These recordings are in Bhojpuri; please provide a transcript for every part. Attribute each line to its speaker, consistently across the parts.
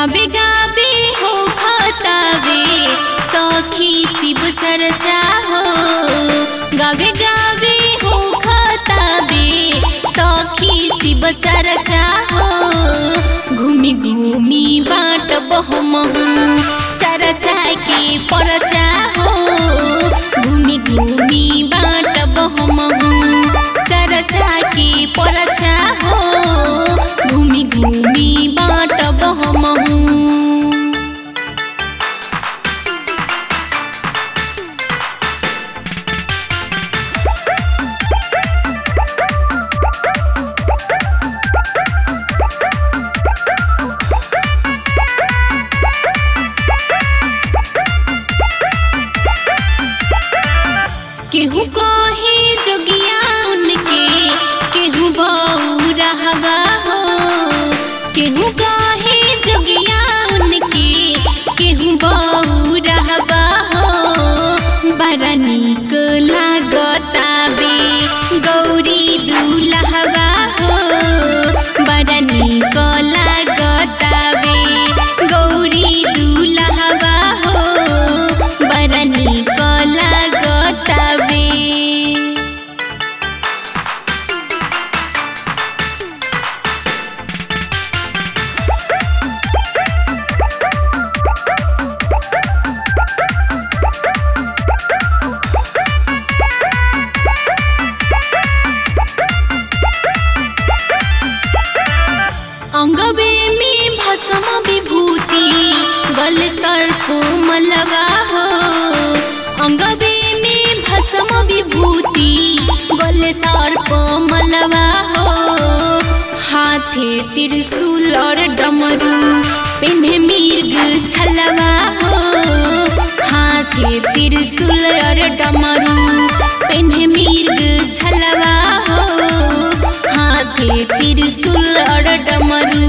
Speaker 1: गाबे गाबे हो खतावे सखी शिव चर्चा हो गाबे गाबे हो खतावे सखी शिव चर्चा हो घूमी घूमी बाट बहमहु चर्चा के परचा हो घूमी घूमी बाट बहमहु चर्चा के परचा हो घूमी घूमी बाट बहमहु केहू कहे जोगिया उनके केहू बऊ रहबा हो केहू कहे जोगिया उनके केहू बऊ रहबा हो बड़ा नीक लागताबे गौरी दुलहबा हो बड़ा नीक लागताबे गौरी दुलहबा हो बड़ा नीक लागताबे अंगबे में भस्म विभूति गल सर्प मलवा हो अंगबे में भस्म विभूति गल सर्प मलवा हो हाथे त्रिशूल और डमरू पिन्हे मिर्ग छलवा हो हाथे त्रिशूल और डमरू पिन्हे मिर्ग छलवा हो हाथे त्रिशूल और डमरू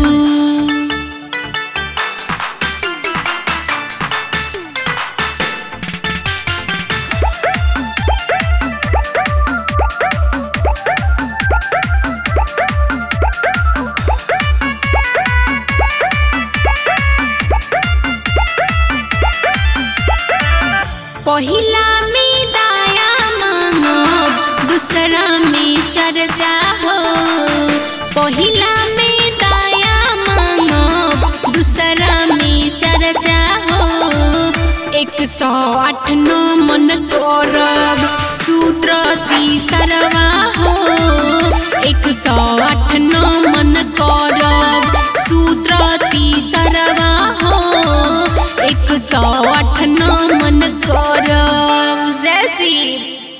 Speaker 1: पहिला में दाया मांगब दूसरा में चर्चा हो पहिला में दाया मांगब दूसरा में चर्चा हो एक सौ आठ नौ मन करब सूत्र तीसरवा हो एक सौ आठ नौ मन करब सूत्र तीसरवा हो एक सौ आठ नौ मन करब जय श्री